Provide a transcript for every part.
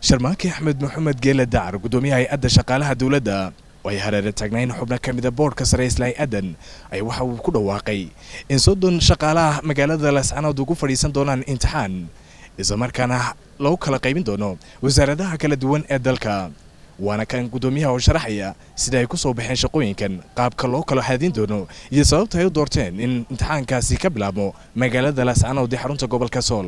sharmaake axmed maxamed geele dacar guddoomiyaha hay-adda shaqaalaha dowladda oo ay hareere taagnayn xubno ka mida boodhka sare isla hay-addan ay waxa uu ku dhawaaqay in soddon shaqaalaha magaalada laascanood ugu fadhiisan doonaan imtixaan islamarkaana lagu kala qaybin doono wasaaradaha kala duwan ee dalka waana kan guddoomiyaha oo sharaxaya sida ay ku soo baxeen shaqooyinkan qaabka loo kala haadin doono iyo sababta ay u doorteen in imtixaankaasi ka bilaabmo magaalada laascanood ee xarunta gobolka sool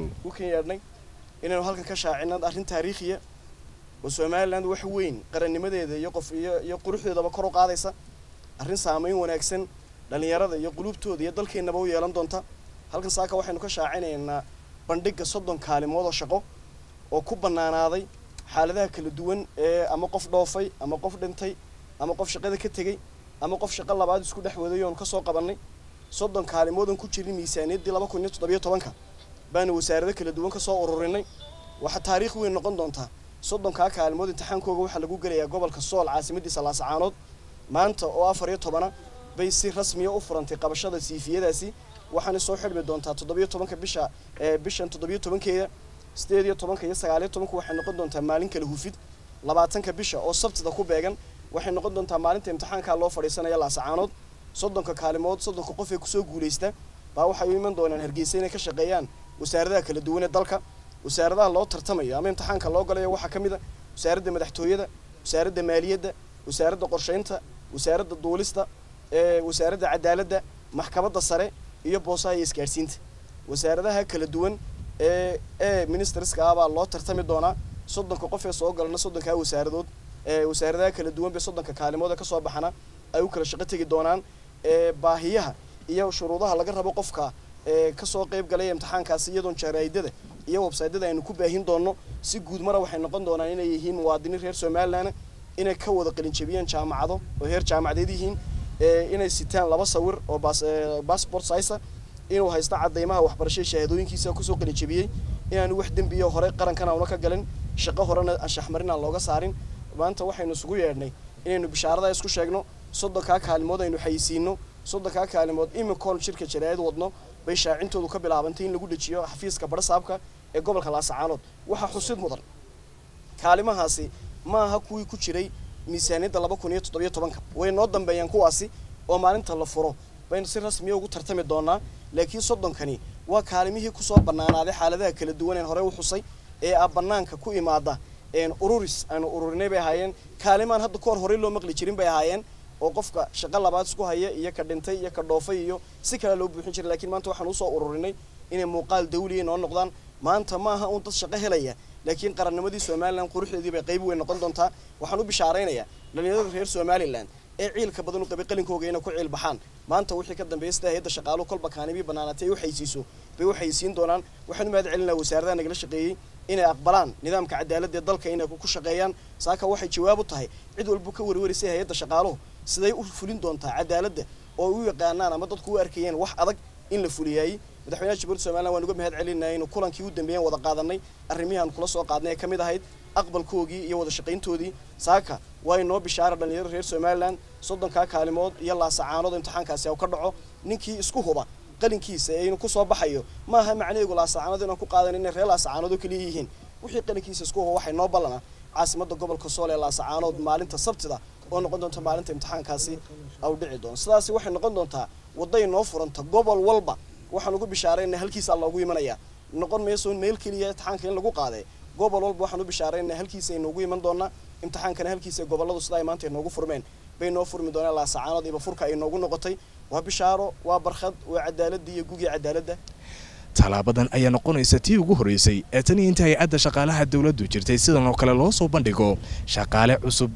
inaynu halkan ka shaacinad arrin taariikhiya oo somalilan wax weyn qarannimadeeda iyo qof iyo iyo quruxdeedaba kor u qaadaysa arrin saamayn wanaagsan dhallinyarada iyo qulubtooda iyo dalkeennaba u yeelan doonta halkan saaka waxaynu ka shaacinaynaa bandhigga soddon kaalimood oo shaqo oo ku bannaanaaday xaaladaha kala duwan ee ama qof dhoofay ama qof dhintay ama qof shaqada ka tegey ama qof shaqo labaad isku dhex waday oonu kasoo qabannay soddon kaalimoodan ku jirin miisaaniyaddii laba kun iyo toddobiyo tobanka baana wasaarado kala duwan ka soo ururinay waxaa taariikh weyn noqon doontaa soddonkaa kaalimood imtixaankooga waxaa lagu gelayaa gobolka sool caasimadiisa laasacaanood maanta oo afar iyo tobana bay si rasmiya u furantay qabashada siifiyadaasi waxaana soo xidhmi doontaa toddobiyo tobanka bisha bishan toddobiyo tobankeeda sideed iyo tobanka iyo sagaaliyo tobanka waxay noqon doontaa maalin kala hufid labaatanka bisha oo sabtida ku beegan waxay noqon doontaa maalinta imtixaankaa loo fadhiisanaya laasacaanood soddonka kaalimood soddonka qof ee kusoo guulaysta baa waxay u iman doonaan hargeysa inay ka shaqeeyaan wasaaradaha kala duwan ee dalka wasaaradaha loo tartamayo ama imtixaanka loo galayo waxaa ka mid a wasaaradda madaxtooyada wasaaradda maaliyadda wasaaradda qorsheynta wasaaradda duulista wasaaradda cadaaladda maxkamadda sare iyo boosaha iyo isgaadhsiinta wasaaradaha kala duwan ee ee ministerska ah baa loo tartami doonaa soddonka qof ee soo galana soddonkaa wasaaradood wasaaradaha kala duwan bay soddonka kaalimood ee kasoo baxana ay u kala shaqo tegi doonaan baahiyaha iyo shuruudaha laga rabo qofka kasoo qayb galaya imtixaankaasi iyadoon jaraa'idada iyo websaydyada aynu ku baahin doonno si guud mara waxay noqon doonaan inay yihiin muwaadiniin reer somalilan inay ka wada qalinjabiyeen jaamacado oo heer jaamacadeed yihiin inay sitaan laba sawir oo bassbort siza inuu haysto cadaymaha waxbarashada shahaadooyinkiisa kusoo qalinjabiyey inaanu wax dembiyo hore qarankan auna ka galin shaqo horena anshaxmarin aan looga saarin maanta waxaynu isugu yeedhnay inaynu bishaarada isku sheegno soddonkaa kaalimood aynu xayisiino soddonkaa kaalimood imikoon shirka jaraa'id wadno bay shaacintoodu ka bilaabantay in lagu dejiyo xafiiska barasaabka ee gobolka laasacaanood waxaa xusid mudan kaalimahaasi ma aha kuwii ku jiray miisaaniyadda laba kun iyo toddobiyo tobanka way noo dambeeyaan kuwaasi oo maalinta la furo baynu si rasmiya ugu tartami doonaa laakiin soddonkani waa kaalimihii kusoo bannaanaaday xaaladaha kala duwan een horey u xusay ee ah bannaanka ku imaada ururis aynu ururinay bay ahaayeen kaalimaan hadda kahor horey loo maqli jirin bay ahaayeen oo qofka shaqo labaad isku haya iyo ka dhintay iyo ka dhoofay iyo si kale loo buuxin jiray lakiin maanta waxaan usoo ururinay inay muuqaal dawliya noo noqdaan maanta ma aha uun dad shaqo helaya laakiin qarannimadii somalilan quruxdeedii bay qayb weyn noqon doontaa waxaan u bishaaraynayaa dhalinyarada reer somalilan ee ciilka badan u qabay qalinkooga inay ku ciil baxaan maanta wixii ka dambeeya sida hay-adda shaqaaluhu kolba kaanibii bannaanaatay ay u xaysiiso bay u xaysiin doonaan waxaan u mahad celinaa wasaaradaha nagala shaqeeyey inay aqbalaan nidaamka cadaaladda ee dalka inay ku shaqeeyaan saaka waxay jawaab u tahay cid walba ka warwarisay hay-adda shaqaaluhu siday u fulin doontaa cadaaladda oo u yaqaanaan ama dadku u arkayeen wax adag in la fuliyaayey madaxweynaha jamhuuriyadda somalilan waan uga mahad celinaya inuu kulankii u dambeeyeen wada qaadanay arrimihii aan kula soo qaadnay ee ka mid ahayd aqbalkoogii iyo wada shaqayntoodii saaka waa inoo bishaara dhalinyaro reer somalilan soddonkaa kaalimood iyo laasacaanood imtixaankaasi u ka dhaco ninkii isku huba qalinkiisa ee inuu kusoo baxayo ma aha macnaheegu laasacaanood inaan ku qaadan inay reer laasacaanood oo keliya yihiin wixii qalinkiisa isku huba waxay noo ballana caasimadda gobolka sool ee laasacaanood maalinta sabtida oo noqon doonta maalinta imtixaankaasi au dhici doono sidaasi waxay noqon doontaa wadday noo furanta gobol walba waxaan ugu bishaarayna halkiisaa loogu imanayaa noqon mayso meel keliya imtixaanka in lagu qaaday gobol walba waxaan u bishaarayna halkiisa ay noogu iman doonaa imtixaankana halkiisa gobolladu sida ay maanta ay noogu furmeen bay noo furmi doonaan laasacaanood iba furka ay noogu noqotay waa bishaaro waa barkhad waa cadaaladda iyo gugii cadaaladda tallaabadan ayaa noqonaysa tii ugu horreysay ee tan iyo inta hay-adda shaqaalaha dowladdu jirtay sidan oo kale loo soo bandhigo shaqaale cusub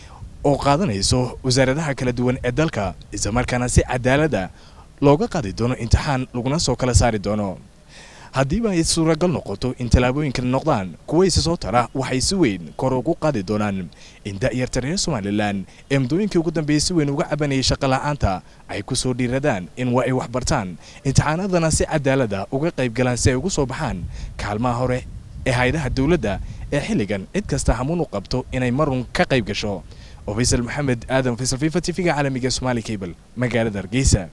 oo qaadanayso wasaaradaha kala duwan ee dalka islamarkaana si cadaaladda looga qaadi doono imtixaan laguna soo kala saari doono haddiiba ay suuragal noqoto in tallaabooyinkan noqdaan kuwa isa soo tara waxay si weyn kor ugu qaadi doonaan in da'yarta reer somalilan ee muddooyinkii ugu dambeeyey si weyn uga cabanayay shaqola'aanta ay ku soo dhiiradaan in waa ay waxbartaan imtixaanadana si cadaalada uga qayb galaan si ay ugu soo baxaan kaalmaha hore ee hay-adaha dowladda ee xilligan cid kasta hamuun u qabto inay marun ka qayb gasho oo faysal maxamed aadan faysal fifa t v-ga caalamiga somaali cable magaalada hargeysa